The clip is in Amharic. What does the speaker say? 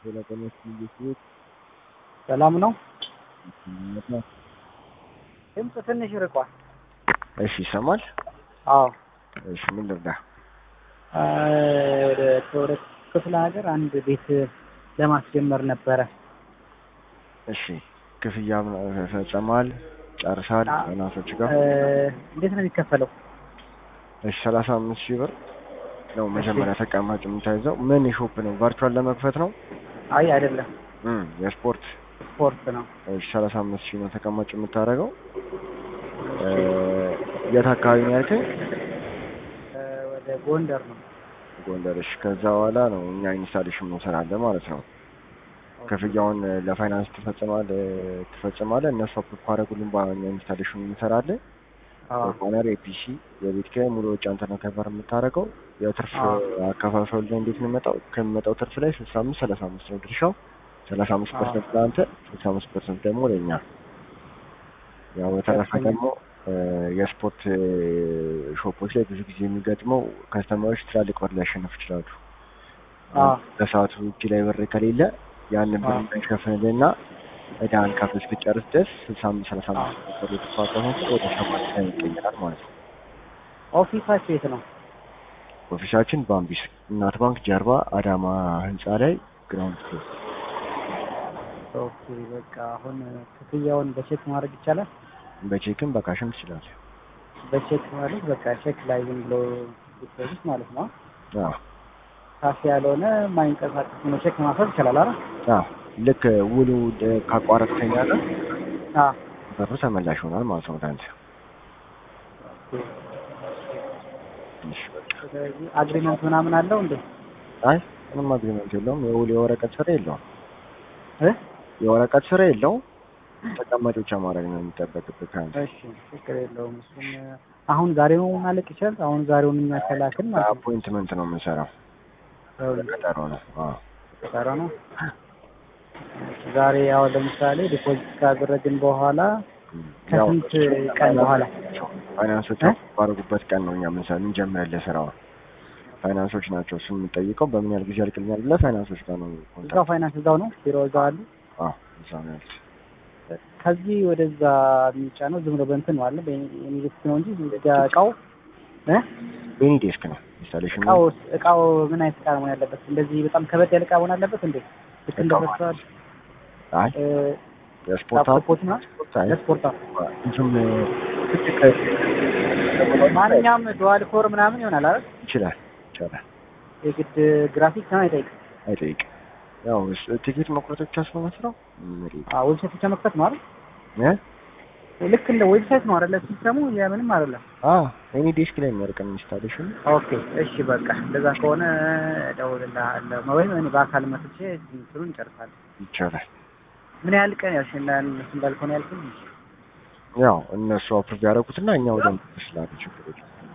ስለቀነስ ልጅ ሰላም ነው። ድምፅ ትንሽ ርቋል። እሺ ይሰማል። አዎ እሺ ምን ልርዳ? ወደ ወደ ክፍለ ሀገር አንድ ቤት ለማስጀመር ነበረ። እሺ ክፍያ ፈጸማል? ጨርሳል? እናቶች ጋር እንዴት ነው የሚከፈለው? እሺ ሰላሳ አምስት ሺህ ብር ነው መጀመሪያ ተቀማጭ የምታይዘው። ምን ሾፕ ነው? ቫርቹዋል ለመክፈት ነው? አይ አይደለም፣ እም የስፖርት ስፖርት ነው። እሺ ሰላሳ አምስት ሺህ ነው ተቀማጭ የምታደርገው። የት አካባቢ ነው ያልከኝ? ወደ ጎንደር ነው። ጎንደር። እሺ ከዛ በኋላ ነው እኛ ኢንስታሌሽን እንሰራለን ማለት ነው። ክፍያውን ለፋይናንስ ትፈጽማለህ ትፈጽማለህ እነሱ አፕሩቭ ካደረጉልን በኋላ እኛ ኢንስታሌሽን እንሰራለን። ኮርነር ኤፒሲ የቤት ኪራይ ሙሉ ወጪ አንተ ነው ከቨር የምታደርገው። የትርፍ አከፋፈሉ ላይ እንዴት ነው የሚመጣው? ከሚመጣው ትርፍ ላይ ስልሳ አምስት ሰላሳ አምስት ነው ድርሻው። ሰላሳ አምስት ፐርሰንት ለአንተ፣ ስልሳ አምስት ፐርሰንት ደግሞ ለእኛ። ያው በተረፈ ደግሞ የስፖርት ሾፖች ላይ ብዙ ጊዜ የሚገጥመው ከስተማሪዎች ትላልቅ ብር ሊያሸንፉ ይችላሉ። በሰዓቱ እጅ ላይ ብር ከሌለ ያንን ብር እንዳይሸፍንልና እዳን ከፍል እስክጨርስ ድረስ ስልሳ አምስት ሰላሳ አምስት ብር የተፋቀመ ወደ ሰባት ላይ ይቀየራል ማለት ነው። ኦፊሳችሁ የት ነው? ኦፊሳችን ባምቢስ እናት ባንክ ጀርባ አዳማ ህንፃ ላይ ግራውንድ ፍሎር። ኦኬ በቃ አሁን ክፍያውን በቼክ ማድረግ ይቻላል? በቼክም በካሽም ትችላለህ። በቼክ ማለት በቃ ቼክ ላይ ዝም ብሎ ዲፖዚት ማለት ነው። አዎ ካሽ ያልሆነ ማይንቀሳቀስ ነው ቼክ ማድረግ ይቻላል አይደል? አዎ ልክ ውሉ ካቋረጥከኝ ያለ አዎ ብሩ ተመላሽ ይሆናል ማለት ነው ለአንተ። ትንሽ በቃ ስለዚህ አግሪመንት ምናምን አለው እንዴ? አይ ምንም አግሪመንት የለውም። የውል የወረቀት ስራ የለውም። እ የወረቀት ስራ የለውም። ተቀማጭ ብቻ ማድረግ ነው የሚጠበቅብህ ከአንተ። እሺ ችግር የለውም። እሱም አሁን ዛሬ ነው ማለቅ ይችላል። አሁን ዛሬውን እኛ ከላክን ማለት ነው። አፖይንትመንት ነው የምንሰራው። ቀጠሮ ነው። አዎ ቀጠሮ ነው። ዛሬ ያው ለምሳሌ ዲፖዚት ካደረግን በኋላ ከስንት ቀን በኋላ ፋይናንሶች ባደረጉበት ቀን ነው እኛ ምንሰራ እንጀምራለን ስራውን። ፋይናንሶች ናቸው እሱን የምንጠይቀው በምን ያህል ጊዜ ያልቅልኛል ብለህ ፋይናንሶች ጋር ነው እዛው ፋይናንስ እዛው ነው ቢሮ እዛው አሉ። አዎ እዛው ነው ያሉት። ከዚህ ወደዛ የሚጫነው ዝም ብሎ በእንትን ነው አለ በኢንቨስት ነው እንጂ እዚጋ እቃው እ ቤኒ ዴስክ ነው ኢንስታሌሽን እቃው እቃው ምን አይነት እቃ መሆን ያለበት? እንደዚህ በጣም ከበድ ያለ እቃ መሆን አለበት እንዴ? ልክ እንደ ፌስቲቫል አይ የስፖርት ላፕቶፖች ና አይ ለስፖርት ብዙም ትልቅ ማንኛውም ዱዋል ኮር ምናምን ይሆናል አይደል? ይችላል ይቻላል የግድ ግራፊክስ ነው አይጠይቅም። አይጠይቅም። ያው ቲኬት መቁረጥ ብቻ ስለሆነ ስራው አዎ ዌብሳይት ብቻ መክፈት ነው አይደል? እ ልክ እንደ ዌብሳይት ነው አይደለ? ሲስተሙ የምንም አይደለም። አዎ ኤኒ ዴስክ ላይ የሚያርቀን ኢንስታሌሽን ኦኬ እሺ በቃ እንደዛ ከሆነ እደውልልሃለሁ ወይም እኔ በአካል መጥቼ እንትኑን እንጨርሳለን። ይቻላል። ምን ያህል ቀን ያልሽ እነሱ እንዳልከሆነ ያልኩኝ ያው እነሱ አፕሩቭ ያደረጉትና እኛ ወደ ስላለ ችግር የለም።